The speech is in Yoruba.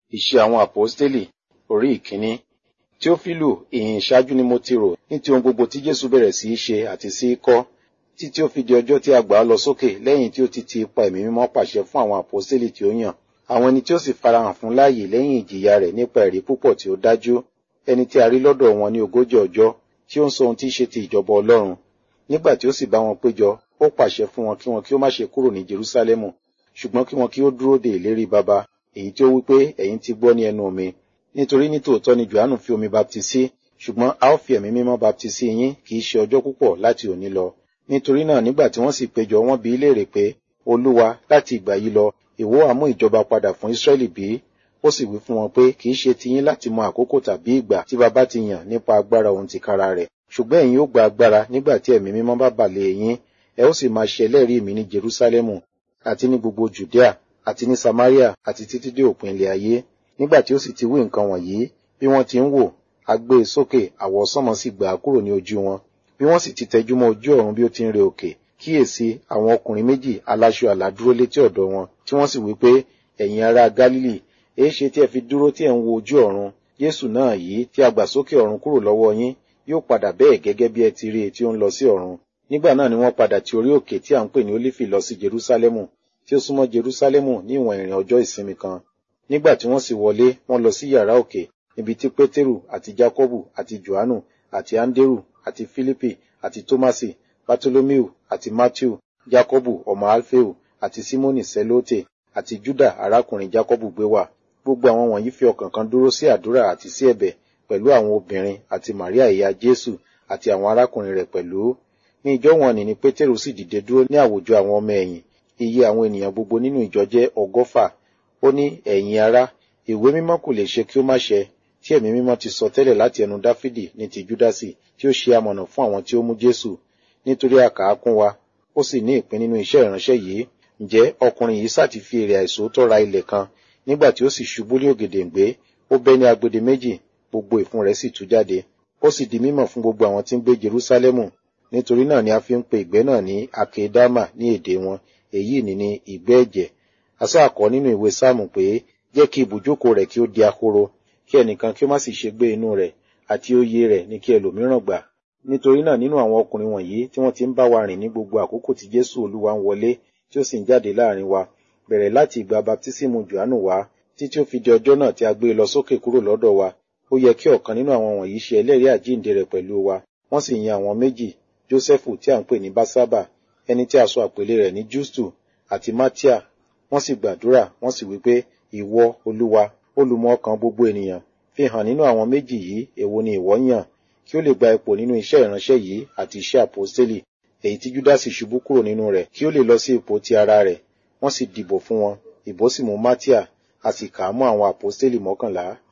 Iṣẹ́ àwọn Àpọ́stélì orí ìkíní. Teofilu, ìhìn ìṣáájú ni mo ti rò ní ti ohun gbogbo tí Jésù bẹ̀rẹ̀ sí í ṣe àti sí í kọ́, títí ó fi di ọjọ́ tí a gbà á lọ sókè lẹ́yìn tí ó ti ti ipa ẹ̀mí mímọ́ pàṣẹ fún àwọn àpọ́stélì tí ó yàn. Àwọn ẹni tí ó sì farahàn fún láàyè lẹ́yìn ìjìyà rẹ̀ nípa ẹ̀rí púpọ̀ tí ó dájú, ẹni tí a rí lọ́dọ̀ wọn ní ogójì ọjọ́, tí ó ń sọ ohun tí í ṣe ti ìjọba Ọlọ́run. Nígbà tí ó sì bá wọn péjọ, ó pàṣẹ fún wọn kí wọn kí ó má ṣe kúrò ní Jerúsálẹ́mù, ṣùgbọ́n kí wọn kí ó dúró de ìlérí baba, èyí tí ó wí pé ẹ̀yin ti gbọ́ ní ẹnu mi. Nítorí ní tòótọ́ ni Jòhánù fi omi baptisí, ṣùgbọ́n a ó fi ẹ̀mí mímọ́ baptisí yín kì í ṣe ọjọ́ púpọ̀ láti òní lọ. Nítorí náà nígbà tí wọ́n sì péjọ wọ́n bi í léèrè pé, Olúwa, láti ìgbà yìí lọ, ìwọ á mú ìjọba padà fún Ísírẹ́lì bí? Ó sì wí fún wọn pé kì í ṣe tiyín láti mọ àkókò tàbí ìgbà tí baba ti yàn nípa agbára òun tìkára rẹ̀. Ṣùgbọ́n ẹ̀yin ó gba agbára nígbà tí ẹ̀mí mímọ́ bá bà lé yín, ẹ ó sì máa ṣe ẹlẹ́rìí mi ní Jerúsálẹ́mù, àti ní gbogbo Jùdíà, àti ní Samaria, àti títí dé òpin ilẹ̀ ayé. Nígbà tí ó sì ti wí nǹkan wọ̀nyí, bí wọ́n ti ń wò, a gbé e sókè, àwọsánmọ̀ sì gbà á kúrò ní ojú wọn. Bí wọ́n sì ti tẹjú mọ́ ojú ọ̀run bí ó ti ń re òkè, kíyèsí àwọn ọkùnrin méjì aláṣọ àlà dúró létí ọ̀dọ̀ wọn, tí wọ́n sì wí pé, ẹ̀yin ará Gálílì, èéṣe tí ẹ fi dúró tí ẹ ń wo ojú ọ̀run? Jésù náà yìí tí a gbà sókè ọ̀run kúrò lọ́wọ́ yín, yóò padà bẹ́ẹ̀ gẹ́gẹ́ bí ẹ ti rí i tí ó ń lọ sí ọ̀run. Nígbà náà ni wọ́n padà ti orí òkè tí à ń pè ní Ólífì lọ sí Jerúsálẹ́mù, tí ó súnmọ́ Jerúsálẹ́mù ní ìwọ̀n ìrìn ọjọ́ ìsinmi kan. Nígbà tí wọ́n sì wọlé, wọ́n lọ sí yàrá òkè, níbi tí Pétérù àti Jákọ́bù àti Jòhánù àti Áńdérù àti Fílípì àti Tómásì, Bátólómíù àti Mátíù, Jákọ́bù ọmọ Alfeu àti Símónì Sẹ́lótè àti Júdà arákùnrin Jákọ́bù gbé wà. Gbogbo àwọn wọ̀nyí fi ọkàn kan dúró sí àdúrà àti sí ẹ̀bẹ̀ pẹ̀lú àwọn obìnrin àti Màríà ìyá Jésù àti àwọn arákùnrin rẹ̀ pẹ̀lú. Ní ìjọ wọn ni ni Pétérù sì dìde dúró ní àwùjọ àwọn ọmọ ẹ̀yìn. Iye àwọn ènìyàn gbogbo nínú ìjọ jẹ́ ọgọ́fà. Ó ní ẹ̀yin ará, ìwé mímọ́ kò lè ṣe kí ó má ṣẹ, tí ẹ̀mí mímọ́ ti sọ tẹ́lẹ̀ láti ẹnu Dáfídì ní ti Júdásì tí ó ṣe amọ̀nà fún àwọn tí ó mú Jésù. Nítorí a kà á kún wa, ó sì ní ìpín nínú iṣẹ́ ìránṣẹ́ yìí. Ǹjẹ́ ọkùnrin yìí sáti fi èrè àìsòótọ́ ra ilẹ̀ kan, nígbà tí ó sì ṣubú lé ògèdèǹgbé, ó bẹ́ ní agbede méjì, gbogbo ìfun rẹ̀ sì tú jáde. Ó sì di mímọ̀ fún gbogbo àwọn tí ń gbé Jerúsálẹ́mù. Nítorí náà ni a fi ń pe ìgbẹ́ náà ní Akedama ní èdè wọn, èyí ni ní ìgbẹ́ ẹ̀jẹ̀. Asá kọ nínú ìwé Sáàmù pé, jẹ́ kí ibùjókòó rẹ̀ kí ó di ahoro, kí ẹnìkan kí ó má sì ṣe gbé inú rẹ̀, àti oyè rẹ̀ ní kí ẹlòmíràn gbà. Nítorí náà nínú àwọn ọkùnrin wọ̀nyí tí wọ́n ti ń bá wa rìn ní gbogbo àkókò tí Jésù Olúwa ń wọlé, tí ó sì ń jáde láàrin wa, bẹ̀rẹ̀ láti ìgbà baptísímù Jòhánù wá, títí ó fi di ọjọ́ náà tí a gbé e lọ sókè kúrò lọ́dọ̀ wa. Ó yẹ kí ọ̀kan nínú àwọn wọ̀nyí ṣe ẹlẹ́rìí àjíǹde rẹ̀ pẹ̀lú wa. Wọ́n sì yan àwọn méjì, Jósẹ́fù tí à ń pè ní Básábà, ẹni tí a sọ àpèlé rẹ̀ ní Jústù, àti Mátíà. Wọ́n sì gbàdúrà, wọ́n sì wí pé, ìwọ, Olúwa, olùmọ̀ ọkàn gbogbo ènìyàn, fi hàn nínú àwọn méjì yìí èwo ni ìwọ yàn, kí ó lè gba ipò nínú iṣẹ́ ìránṣẹ́ yìí àti iṣẹ́ àpọ́stélì, èyí tí Júdásì ṣubú kúrò nínú rẹ̀, kí ó lè lọ sí ipò ti ara rẹ̀. Wọ́n sì dìbò fún wọn, ìbò sì mú Mátíà, a sì kà á mọ́ àwọn àpọ́stélì mọ́kànlá.